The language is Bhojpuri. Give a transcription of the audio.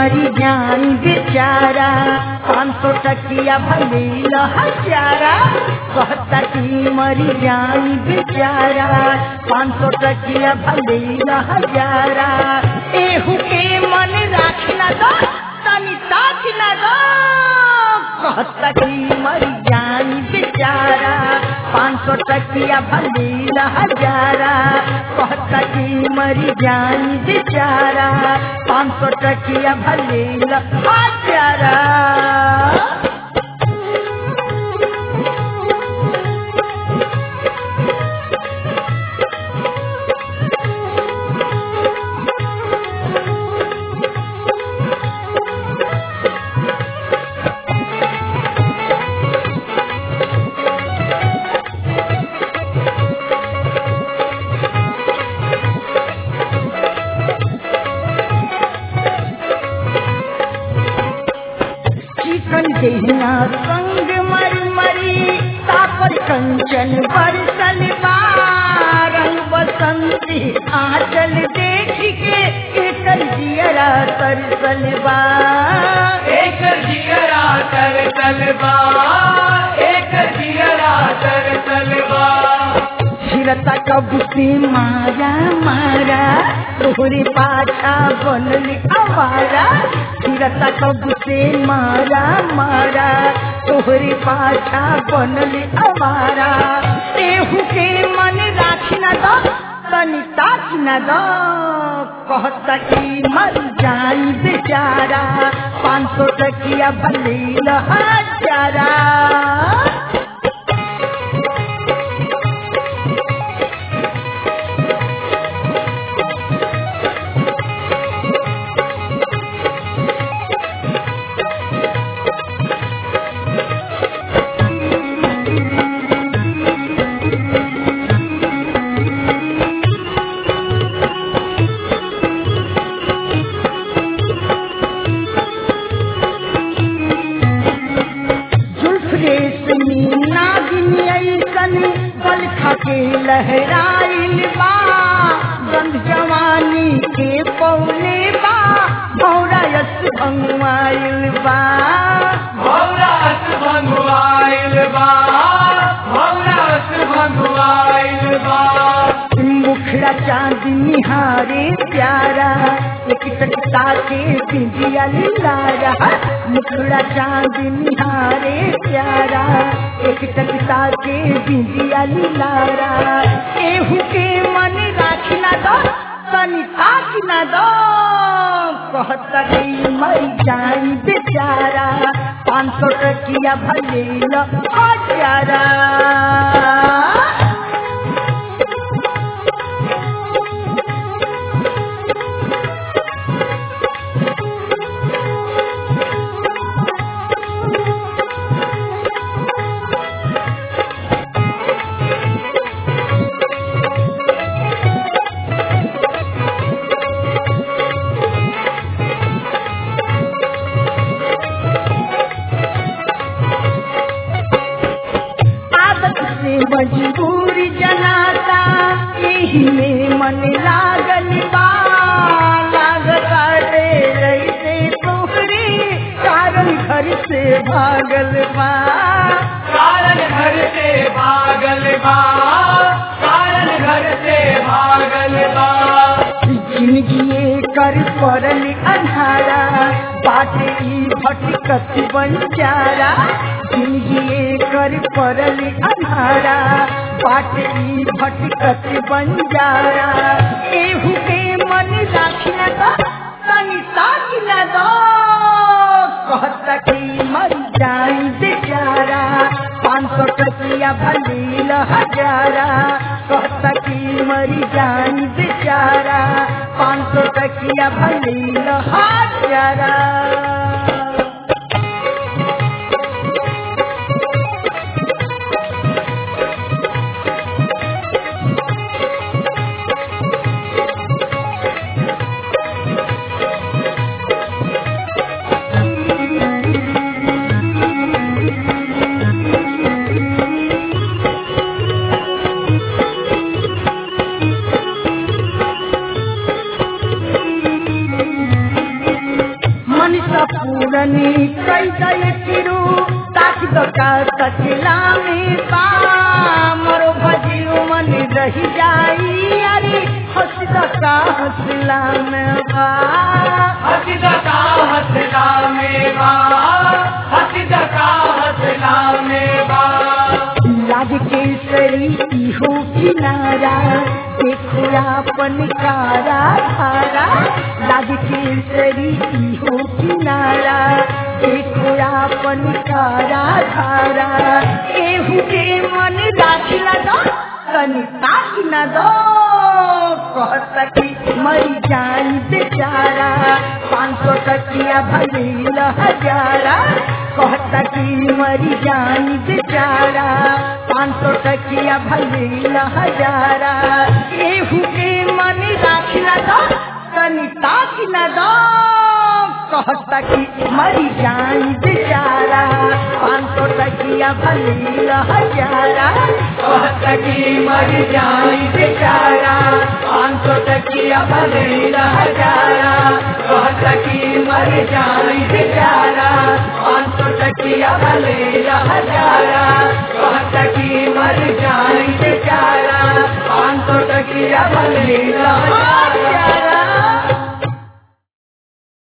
मरी जाई बेचारा पाँच सौ टकिया भले हजारा कहता कि मरी जाई बेचारा पाँच सौ टकिया भले हजारा एहू के मन राखना दो तनी ताकना दो कहता कि मरी जाई बेचारा पाँच सौ टकिया भले हजारा कहता कि मरी जाई बेचारा पाँच सौ टकिया भले हजारा चिकन देहिया संग मर मरी तापर कंचन बरसल रंग बसंती आंचल देख के एकर जियरा तरसल बा एक जिगरा तर तलबा एक जिगरा तर तलबा छिरता कब से मारा मारा तोहरे पाछा बनल आवारा छिरता कब से मारा मारा तोहरे पाछा बनल आवारा एहू के मन राखना दो तनी ताकना दो कहता कि मर जाई बेचारा पाँच सौ टकिया भले हजारा जुल्फरे से नागिन ऐसन बल खके लहराइल बा गंध जवानी के पौले बा भौरायस भंगवाइल बा भौरास भंगवाइल बा भौरास भंगवाइल बा मुखड़ा चांद निहारे प्यारा एक टकता के बिंदिया लारा मुखड़ा चांद निहारे प्यारा एक टकता के बिंदिया लारा एहू के मन राखना दो तनी ताकना दो कहता गई मर जाई बेचारा पाँच सौ टकिया भले हजारा आदत से मजबूर जनाता यही में मन लागल बा लागता रे रैसे तोहरे कारण घर से भागल बा कारण घर से भागल बा कारण घर से भागल बा जिंदगी कर पड़ल अंधारा बाटे ई भटकत बंजारा जिंदगी कर पड़ल अंधारा बाटे ई भटकत बंजारा एहू के मन राखना दो तनी ताकना दो कहता कि मर जाई बेचारा पाँच सौ टकिया भले हजारा कहता कि मर जाई बेचारा पाँच सौ टकिया भले हजारा मनसा पूरनी कई दय किरू ताक दका तकला में बा मरो भजियो मन रही जाई अरे हंस दका हंसला में बा हसीदा का हसला में बा हसीदा का हसला में बा लाज के सरी इहो किनारा देखो अपन कारा धारा लाज के सरी इहो किनारा देखो अपन कारा धारा केहू के मन राख दो कनी ताक न दो कहता कि मरी जाई बेचारा पाँच सौ टकिया भले हजारा कहता कि मरी जाई बेचारा पाँच सौ टकिया भले हजारा केहू के मन राख दो तनी ताक न दो कहता कि मरी जाई बेचारा पाँच सौ टकिया भले हजारा कहता कि मर जाई बेचारा पाँच सौ टकिया भले हजारा कहता कि मर जाई बेचारा पाँच सौ टकिया भले हजारा कहता कि मर जाई बेचारा पाँच सौ टकिया भले हजारा